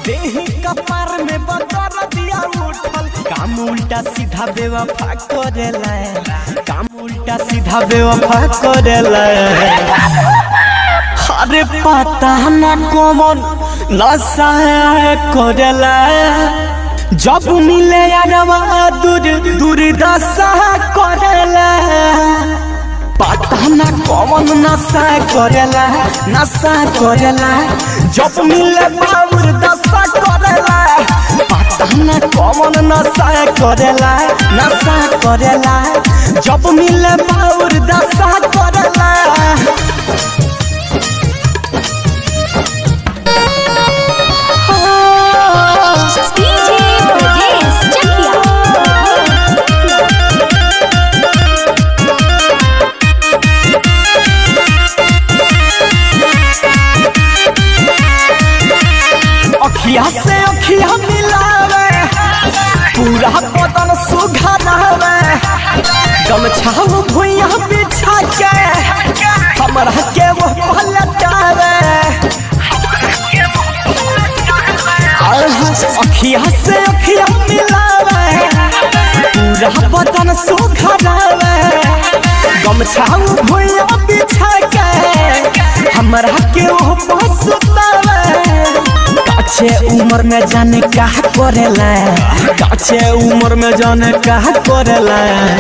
देही कपार में बदर दिया उठल काम उल्टा सीधा बेवफा करेला काम उल्टा सीधा बेवफा करेला अरे पता ना कौन नशा करेला जब मिले यारवा दूर दूर दशा करेला पता ना कौन नशा करेला नशा करेला जब मिले बाबूर दशा करेला पता ना कौन नशा करेला नशा करेला जब मिले बाबूर दशा करेला DJ Brajesh Chakia. अखिया से अखिया मिलावे पूरा बदन सुघरावे गमछा भुइया बिछा के हमरा के वो पलटावे अखिया से अखिया मिलावे पूरा बदन सुघरावे गमछा भुइया बिछा के हमरा के वो पसुतावे काछे उम्र में जाने का करेला काछे उम्र में जाने का करेला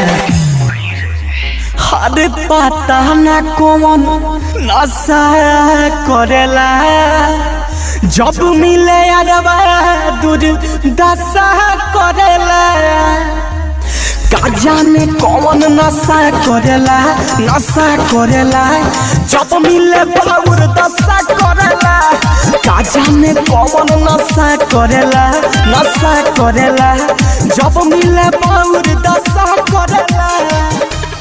अरे पता ना कौन नशा करेला जब मिले अरबा दूर दशा करेला का जाने कौन नशा करेला नशा करेला जब मिले बाबूर दशा करेला का जाने कौन नशा करेला नशा करेला जब मिले बाबूर दशा करेला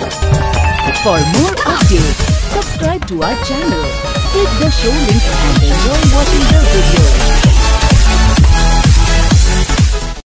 For more updates, subscribe to our channel. Click the show link and